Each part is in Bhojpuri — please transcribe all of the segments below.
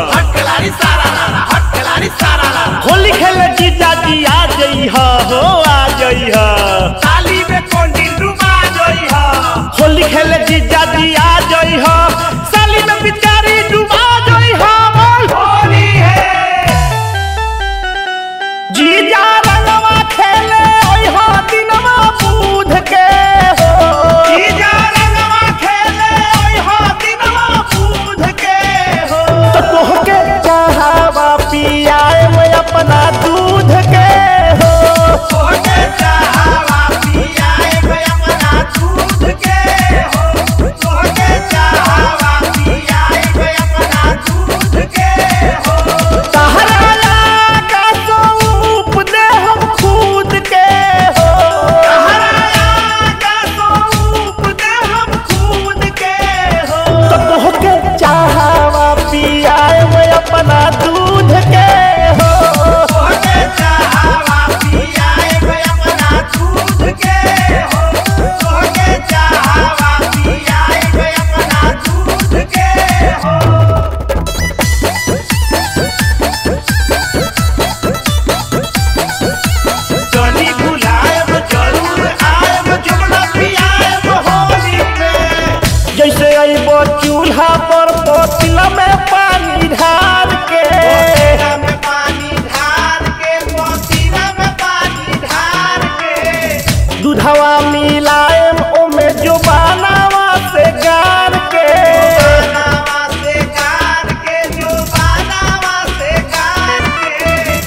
हटकलारी सारा लाला हटकलारी सारा लाला होली खेले जीजा जी आ जई हो आ जई ताली में कोंडी डुबा जोई हा होली खेले जीजा जी आ जई हो साली में पिचकारी डुबा जई हो बोल होली है जीजा रंगवा खेले ओई हो दिनवा बूध के हो जीजा रंगवा खेले ओई हो दिनवा बूध के हो तो तोहके चाहवा पियाए मैं अपना दूध के हो तोहके चाहवा पियाए मैं अपना दूध के हो तोहके चाहवा पियाए मैं अपना दूध के हो तहरा का सूप दे हम खुद के हो हराया का सूप दे हम खून के हो तो तोहके चाहवा पियाए मैं अपना दूध के हो तोहके चाहवा पियाए मैं अपना दूध के हो तोहके चाहवा पियाए मैं अपना दूध के हो जनी भुलाएब जरूर आएब जमुना पियाएब होली में जैसे अइबो चूल्हा पर पतिला में पानी ढार के पसीना में पानी ढार के पसीना में पानी ढार के दूधवा मिलाएम ओमे जो बनावा से गार के बानावा से गार के जो बानावा से गार के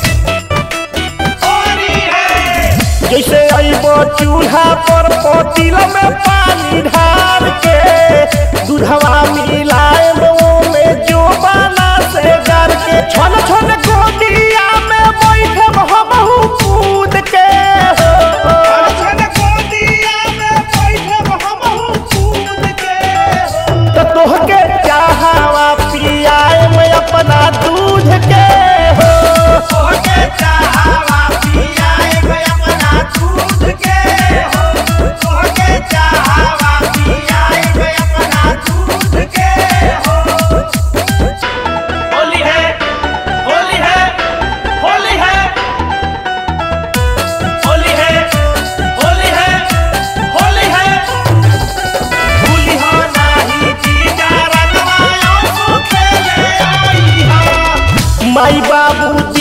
होली है जैसे अइबो चूल्हा पर पतिला में पानी ढार के दूधवा मिलाएम ओमे जो बना से गार के छन छन गोदिया में बैठब हमहू कूद के हो छन गोदिया में बैठब हमहू कूद के हो तो तोहके चाहवा पियाए मैं अपना दूध के हो तोहके चाहवा पियाए मैं अपना दूध के हो तोहके चाहवा पियाए मैं अपना दूध के हो होली है होली है होली है होली है होली है होली है भूली हो नाही जीजा रंगवायो सो खेले आई हा माई बाबू